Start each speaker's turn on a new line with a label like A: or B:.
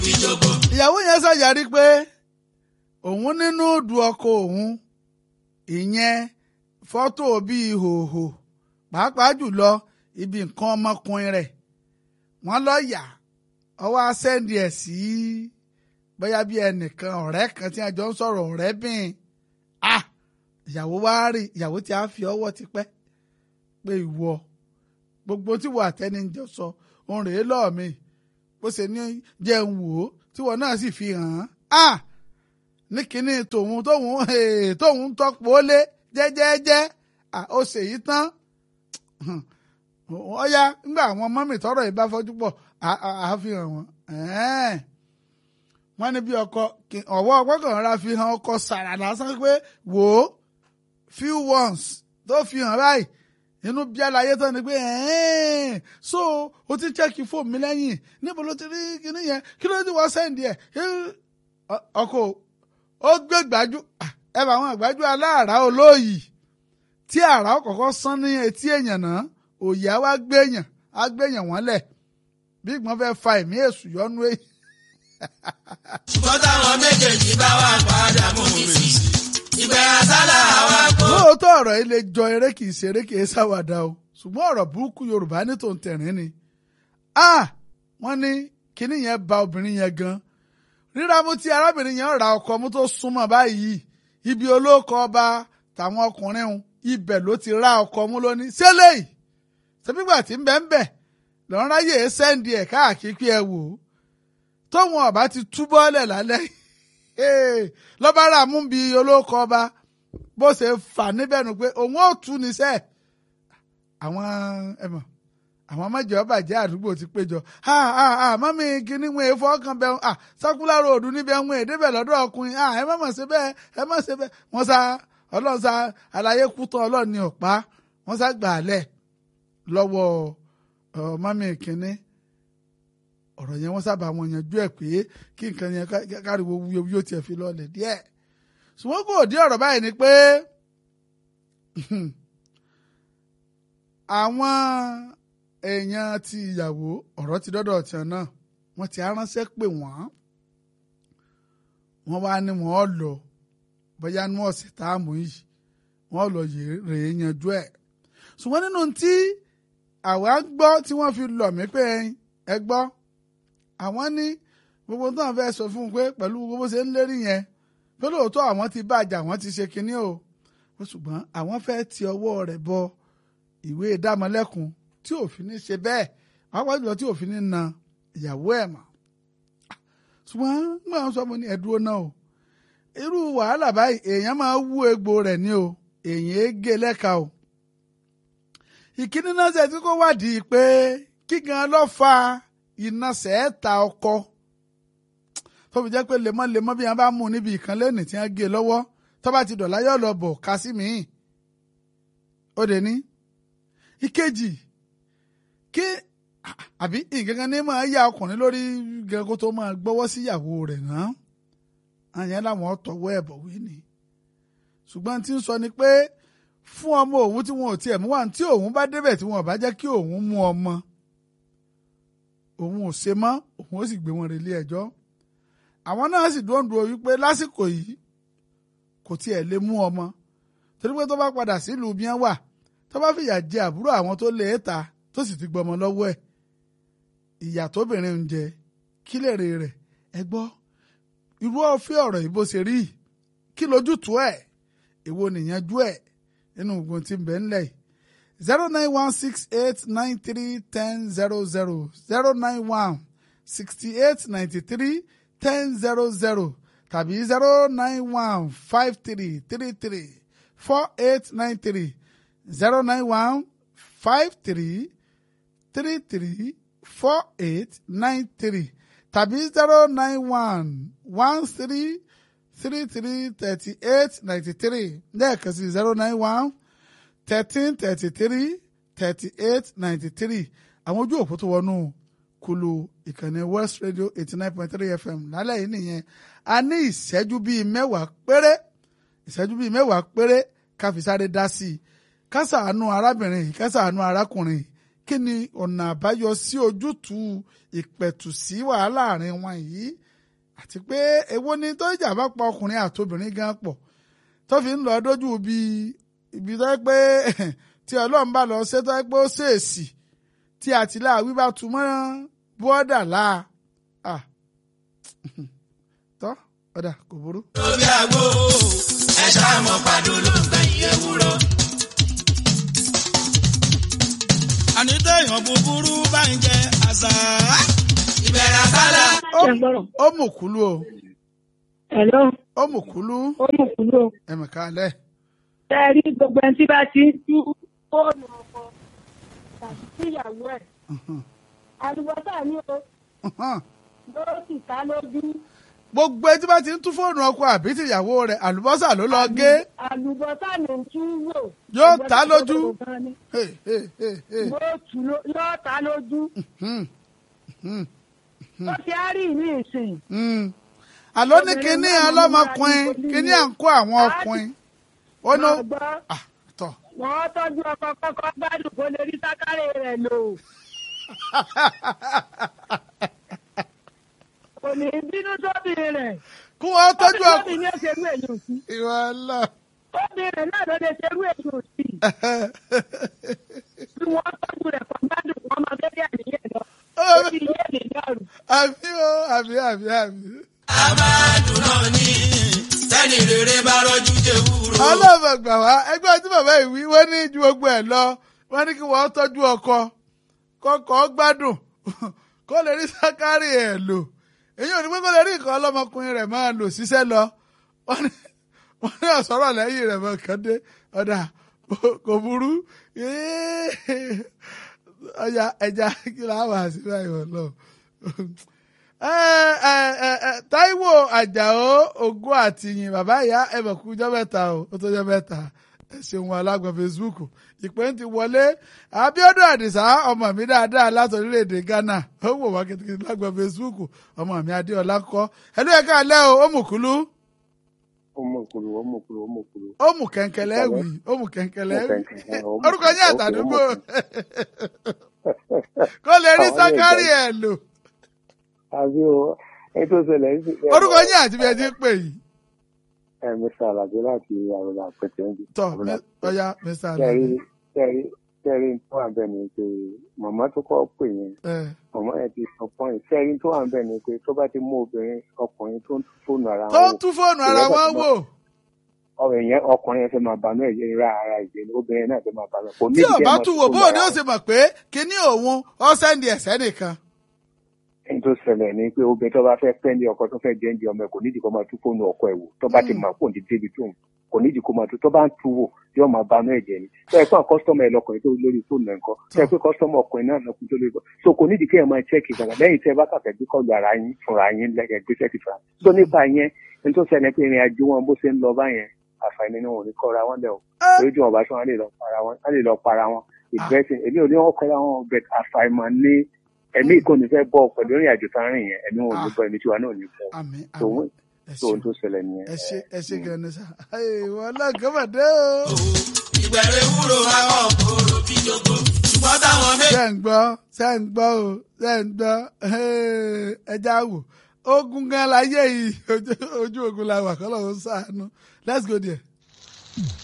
A: ìyàwó yẹn ṣàyàrí pé òun nínú du ọkọ òun ìyẹn fọ́tò bíi hòhò pàápàá jùlọ ibi nǹkan ọmọkùnrin rẹ̀ wọ́n lọ yà ọwọ́ asẹ́ndì ẹ̀ sí bóyá bí ẹnìkan ọ̀rẹ́ kan tí a jọ ń sọ̀rọ̀ ọ̀rẹ́ bìn ah ìyàwó wá rí ìyàwó tí a fi ọwọ́ ti pẹ́ pé ìwọ gbogbo tí wọ́n àtẹnijọ sọ òun rèé lọ́ọ̀ mi bó ṣe ní jẹun wò ó tí wọ́n náà sì fi hàn án ah ní kínní tòun tóun tóun tọpọ̀ lé jẹ́jẹ́jẹ́ ó ṣèyí tán ọ̀ya ńgbà àwọn mọ́mì tọrọ yìí bá fọ́jú pọ̀ àfihàn wọn wọ́n ní bí ọkọ ọwọ́ ọgbọ́kànlá fi hàn ọkọ sàrà lásán pé wò ó few ones tó fi hàn báyìí inú bí àlàyé tán ni pé so o ti chẹ́kì fóònù mi lẹ́yìn níbo ló ti rí kíní yẹn kí ló ti wọ́n sẹ́ǹdì ẹ̀ ọkọ ó gbé gbájú ẹ bá àwọn àgbájú aláàrá olóyìí tí àrà ọkọ̀ọ̀kọ̀ sán ní etí èèyàn náà òye á wá gbéyàn á gbéyàn wọ́n lẹ̀ bí ìgbọ́n fẹ́ fa ẹ̀mí èṣù yọnu èyí.
B: ṣùgbọ́n táwọn méjèèjì bá wà padà mú mi sí ìgbẹ́ àsálà wa kó.
A: lóòótọ́ ọ̀rọ̀ yìí lè jọ eré kìí ṣe eré kìí ṣàwàdà o ṣùgbọ́n ọ̀rọ̀ burúkú yorùbá ní tòun tẹ̀rín ni. wọ́n ní kinní yẹn ba obìnrin yẹn gan ríra mú tí arábìnrin yẹn ra ọkọ mú tó súnmọ́ báyìí ibi olóòkọ ọba tàwọn ọkùnrin ń ibẹ̀ ló ti ra ọkọ mú lóní ṣẹlẹ̀ yìí ṣẹ́bígbà tí ń bẹ́ ń bẹ̀ lọ́n ráyè sẹ́ǹdì ẹ̀ káàkiri ẹ wò ó tóun ọba ti túbọ̀ lẹ̀ lálẹ́ lọ́ba rà mú bí olóòkọ ọba bó ṣe fà níbẹ̀ nù pé òun ò tú níṣẹ́ àwọn ẹ̀mọ̀ àwọn mẹ́jọ bàjẹ́ àdúgbò ti péjọ mọ́mí kìíní wọn èèfọ́ kan bẹ́ẹ̀ ah sákúlárò òdu níbẹ̀ wọn èdèbẹ̀ lọ́dọ̀ ọkùnrin ah ẹ má mọ̀ ṣe bẹ́ẹ̀ ẹ má ṣe bẹ́ẹ̀ wọ́n sá ọlọ́run sá àlàyé kú tán ọlọ́run ní ọ̀pá wọ́n sá gbà á lẹ̀ lọ́wọ́ mọ́mí kìíní ọ̀rọ̀ yẹn wọ́n sábà wọn yanjú ẹ̀ pé kí nǹkan yẹn káriwo wúyewúye ó tiẹ̀ fi lọ́ọ̀lẹ̀ díẹ̀ ṣùgbọ́n kò dé ọ̀rọ̀ báyìí ni pé àwọn èèyàn ti ìyàwó ọ̀rọ̀ ti dọ́dọ̀ tiẹ̀ náà wọ́n ti aránṣẹ́ pè wọ́n wọ́n wá ní wọ́n lọ bóyá ní ọ̀sẹ̀ táàmù yìí wọ́n lọ rèé yanjú ẹ̀ ṣùgbọ́n nínú tí àwa gbọ́ tí wọ́n fi lọ̀ mí pé ẹ gbọ́ àwọn ní gbogbo tó ń fẹ́ sọ fún un pé pẹ̀lú gbogbo ṣe ń lérí yẹn pé lóòótọ́ àwọn ti bàjẹ́ àwọn ti ṣe kinní o ṣùgbọ́n àwọn fẹ́ ti ọwọ́ rẹ̀ bọ ìwé ìdámọ̀lẹ́kùn tí òfin ní ṣe bẹ́ẹ̀ pàápàá jùlọ tí òfin ní na ìyàwó ẹ̀ mọ̀ ṣùgbọ́n nígbà wọn sọ mo ní ẹ̀dúró náà o irú wàhálà báyìí èèyàn máa wú egbò rẹ̀ ní o èèyàn é gé lẹ́ka o ìkíní náà ṣe tí kò wádìí pé kígan ló fa iná sẹ́ẹ̀ta ọkọ tó fi jẹ́ pé lemọ́lemọ́ bí wọ́n bá mú níbi ìkan lẹ́nìí tí wọ́n gé lọ́wọ́ tó bá ti dọ̀lá yóò lọ bọ̀ ká sí mi. ó dé ní. ìkejì kí àbí nǹkan kan ní máa yá ọkùnrin lórí gan kó tó máa gbọ́wọ́ sí ìyàwó rẹ̀ náà àyẹn làwọn tọwọ́ ẹ̀ bọ̀ wí ni. ṣùgbọ́n tí ń sọ ni pé fún ọmọ òun tí wọn ò tiẹ̀ mú wà tí òun bá débẹ̀ tí wọn ò bá jẹ́ kí òun mú ọmọ òun ò ṣe mọ́ òun ó sì gbé wọn relé ẹjọ́ àwọn náà sì dúndùn wípé lásìkò yìí kò tiẹ̀ lè mú ọmọ torí pé tó bá padà sílùú bí wọ́n wà tó bá fìyà jẹ àbúrò àwọn tó lè ta tó sì ti gbọmọ lọ́wọ́ ẹ̀ ìyà tóbìnrin ń jẹ kí lèrè rẹ̀ ẹ gbọ́ irú ọ̀fẹ́ ọ̀rọ̀ yìí bó ṣe rí kí lójútùú ẹ̀ èwo nìyànjú ẹ̀ nínú ogun tí ń bẹ ńlẹ̀ yìí zero nine one six eight nine three ten zero zero zero nine one sixty eight ninety three ten zero zero tàbí zero nine one five three three three four eight nine three zero nine one five three three three four eight nine three tàbí zero nine one one three three three thirty eight ninety three lẹ́ẹ̀kan sí zero nine one thirteen thirty three thirty eight ninety three àwọn ojú òpó tó wọnú kulu ìkànnì West Radio eighty nine point three FM lálẹ́ yìí nìyẹn a ní ìṣẹ́jú bíi mẹ́wàá péré ìṣẹ́jú bíi mẹ́wàá péré ká fi sáré dá sí i ká ṣàánú arábìnrin yìí ká ṣàánú arákùnrin yìí kí ni ọ̀nà àbáyọ sí ojútùú ìpẹ̀tù sí wàhálà àárín wọn yìí àti pé èwo ni tó ìjà bá pa ọkùnrin àtobìnrin gan pọ̀ tó fi ń lọ dójú ibi ibi tó yẹ pé tí ọlọ́run bá lọ ṣe tó yẹ pé ó ṣèèsì tí àtìláàwí bá tu mọ́ bọ́ọ̀dà láà tọ́ ọ̀dà kò burú.
B: lórí àgbo ẹ ṣàmọ̀ pàdó ló ń gbẹ̀yìn ewúro. àní téèyàn búburú bá ń jẹ àṣà. ìbẹ̀rẹ̀ àṣálà.
A: Ó-
C: Ṣé ń gbọ́rọ̀?
A: ó mú kúlú o
C: Hello,
A: ó mú kúlú
C: ó mú kúrò.
A: ẹ̀mẹ̀ká lẹ̀.
C: Ṣé ẹ rí gbogbo ẹni tí bá ti ń tú fóònù ọkọ tàbí síyàwó ẹ̀? Àlùbọ́sà ni o, ló sì ká lójú.
A: gbogbo etí bá ti ń tún fóònù ọkọ àbí tìyàwó rẹ̀ àlùbọ́sà ló lọ gé
C: Àlùbọ́sà ló ń tú wò.
A: Yóò tá lójú. Hey, hey, hey, hey.
C: Yóò tú ló- yóò tá lójú.
A: Hmm, hmm,
C: Ó ti á rí ní ìsìn.
A: hmm. àló ní
C: Obìnrin
A: kínní
C: náà ló
A: ọlọ́mọkùnrin
C: máa ní
A: kínní à ń kó àwọn ọkùnrin ó ní.
C: Máa gbọ́,
A: Ah, tọ́
C: wọ́n tọ́jú ọkọ kọ́kọ́ gbádùn kó lè rí sákárẹ̀ rẹ̀ lò. Kò ní bínú sóbì rẹ̀.
A: kí wọ́n tọ́jú
C: Sóbì
A: ọkùnrin.
C: ni ó ṣerú èyí sí.
A: ìwà lọ.
C: Obìnrin náà ló lè ṣerú èyí sí. Bí wọ́n tọ́jú rẹ̀ kọ́ gbádùn wọn máa bẹ́ẹ̀ àníyàn lọ. Ó ti yé lè dàrú.
A: àbí o àbí àbí àbí.
B: a máa dùn náà ní tẹ́ni rere bá rọ́jú jẹ wúro.
A: ọlọ́mọ gbà wá ẹgbẹ́ tí bàbá yìí wí wọ́n ní ju gbogbo ẹ̀ lọ wọ́n ní kí wọ́n tọ́jú ọkọ kọ́kọ́ gbádùn kó lè rí sákárì ẹ̀ lò èyí ò ní pé kó lè rí nǹkan ọlọ́mọkùnrin rẹ̀ máa lò ṣiṣẹ́ lọ wọ́n ní wọ́n ní ọ̀sọ́rọ̀ lẹ́yìn rẹ̀ mọ̀ kàn dé ọ̀dà kò burú ọjà ẹja kí la wà sí báyìí wọ̀ lọ. Táíwò Àjàó Ògún àtìyìn bàbá ìyá ẹ̀bẹ̀ kú jọ́ mẹ́ta o ó tó jọ́ mẹ́ta ẹ ṣeun wa lágbọ̀n Facebook ìpè ń ti wọlé Abíọ́dún Àdìsá ọmọ mi dáadáa láti orílẹ̀-èdè Ghana ó wò wá kìtìkìtì lágbọ̀n Facebook ọmọ mi Adéọlá kọ́ ẹlú ẹ̀ka alẹ́ o ó mú kúlú
D: ọmọkùnrin ọmọkùnrin ọmọkùnrin.
A: ó mú kẹ̀ǹkẹ̀lẹ́ wì ó mú kẹ̀ǹkẹ̀lẹ́ wì
D: Kẹ̀ǹkẹ̀lẹ́, ó mú-
A: orúkọ yín
D: ó-
A: àtàdúgbò
D: ó
A: kó lè rí
D: Àwọn
A: sákárì
D: ilé
A: ẹ̀ lò
D: àbí o ẹni tó ṣẹlẹ̀ ń sìn.
A: orúkọ yín àti bí ẹ ti ń pè yìí
D: ẹ mr alade láti àrùnà àpẹtẹ ń bí.
A: tọ mi- ọya Mr.
D: kẹrí
A: Alade
D: kẹrí kẹrí tó wà bẹ́ẹ̀ ni pé màmá tó kọ́ pè yẹn
A: ẹ
D: màmá yẹn ti sọ pọ́ìn kẹrí tó wà bẹ́ẹ̀ ni pé tó bá ti mú obìnrin ọkùnrin tó ń fóònù ara
A: tó
D: wọn
A: ń tún fóònù ara wọn wò
D: ọ̀rọ̀ yẹn ọkùnrin yẹn fẹ́ máa banú ẹ̀jẹ̀ ra ara ìjẹ́ ni obìnrin náà fẹ́ máa banú ẹ̀. kò ní
A: tí
D: ìdí
A: ọba
D: kẹ́ ẹ
A: tún
D: máa
A: wò
D: fóònù
A: bóun ni
D: ara
A: ó
D: wọn.
A: ṣe mọ̀ pé kíní òun ọ sẹ́ndì ẹ̀sẹ̀ nìkan
D: ẹni tó ṣẹlẹ̀ ni pé obìnrin tó bá fẹ́ pẹ́ndé ọkọ tó fẹ́ jẹ́ǹdì ọmọ ẹ̀ kò nídìí kó máa tú fóònù ọkọ ẹ̀ wò tó bá ti máa kó ní débi tó ń kò nídìí kó máa tú tó bá ń tú wò yóò máa banú ẹ̀jẹ̀ ni tó ẹ pé àwọn kọ́sítọ́mù ẹ̀ lọkùnrin tó lórí fóònù ẹ̀ ńkọ́ tó ẹ pé kọ́sítọ́mù ọkùnrin náà lọkùnrin tó lórí fóònù so kò nídìí kí ẹ máa chẹ́ẹ̀kì gbàgbà lẹ́yìn tí ẹ bá kàfẹ́ gbé kọ́ọ̀lù ara yín fúnra yín lẹ́gẹ̀ gbé sẹ́ẹ̀kì fúnra so nípa yẹn ẹni tó ṣẹlẹ̀ pé ìrìn àjò wọn bó ṣe ń lọ báyẹn àǹfààní ni wọn ò ní kọ́ra wọn lẹ̀ o
A: Ẹ́.
D: lójú wọn bá ṣe wọn lè lọ para wọn wọn lè lọ para wọn ìgbẹ́sìn èmi ò ní wọn kọ́ra wọn bẹ̀ àfàìmọ̀ ní ẹ̀mí ìkọ́ni fẹ́ bọ́ pẹ̀lú ìrìn àjò tá a rìn yẹn ẹ̀mí wọn ò ní bọ́ ẹ̀mí tiwa náà ò ní bọ́
A: àmì
D: tòun
A: àmì ẹ
D: tòun
A: ṣe
D: tó ṣẹlẹ̀ nìyẹn.
A: ẹ ṣe ẹ ṣe gan ni sá ìwọ ọlọ́gàn mà dé o.
B: ìbẹ̀rẹ̀ wúro àwọn kòrò bí jogo ṣùgbọ́n táwọn méjì.
A: ṣé ń gbọ́ ṣé ń gbọ́ o ṣé ń gbọ́ ẹja wò ogun gan láyé yìí ojú- ojú ogun la wà kọ́ lọ́wọ́ sànú let's go there.